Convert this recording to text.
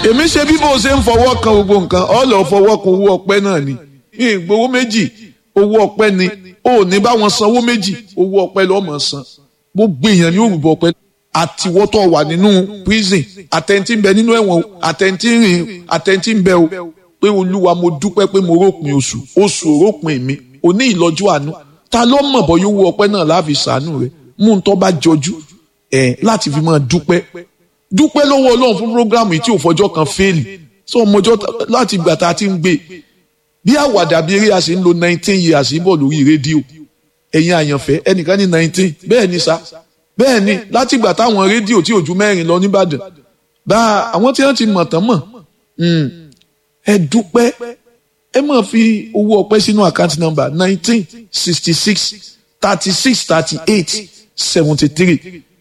èmi ṣe bí bó ṣe ń fọwọ́ kan gbogbo nǹkan ọ lọ fọwọ́ kan owó ọpẹ́ náà ni mi ì gbowó méjì owó ọpẹ́ ni ó ní bá wọn sanwó méjì owó ọpẹ́ lọ́mọ san gbogbo èèyàn ní òrùbọ ọpẹ́ àtiwọ́tọ̀ wà nínú prison àtẹ̀ntì ń bẹ nínú ẹ̀wọ̀n àtẹ̀ntì ń rìn àtẹ̀ntì ń bẹ o pé olúwa mo dúpẹ́ pé mo rópin oṣù oṣù òrópin mi òní ìlọ́jú àánú ta ló mọ̀ bọ́ yóò wọ ọpẹ́ náà láàfin sàánú rẹ̀ mú un tó bá jọjú ẹ̀ láti fi máa dúpẹ́ dúpẹ́ lọ́wọ́ ọlọ́run fún programu yìí tí ò fọjọ́ kan fẹ́ẹ̀lì sọ ọmọjọ́ láti ìgbà tá a ti ń gbé bí àwàdà bí eré a sì ń lo nineteen years bọ̀ lórí rédíò ẹ̀yin àyànfẹ́ ẹnìkan ní nineteen bẹ́ẹ̀ ni sa bẹ́ẹ̀ ni láti ìgbà táwọn rédíò tí ò ju mẹ́rin lọ nìbàdàn bá àwọn tí wọ́n ti mọ̀ tán mọ̀ ẹ dúpẹ́ ẹ máa fi owó ọpẹ́ sínú àkáǹtì nọ́mbà nineteen sixty six thirty six thirty eight seventy three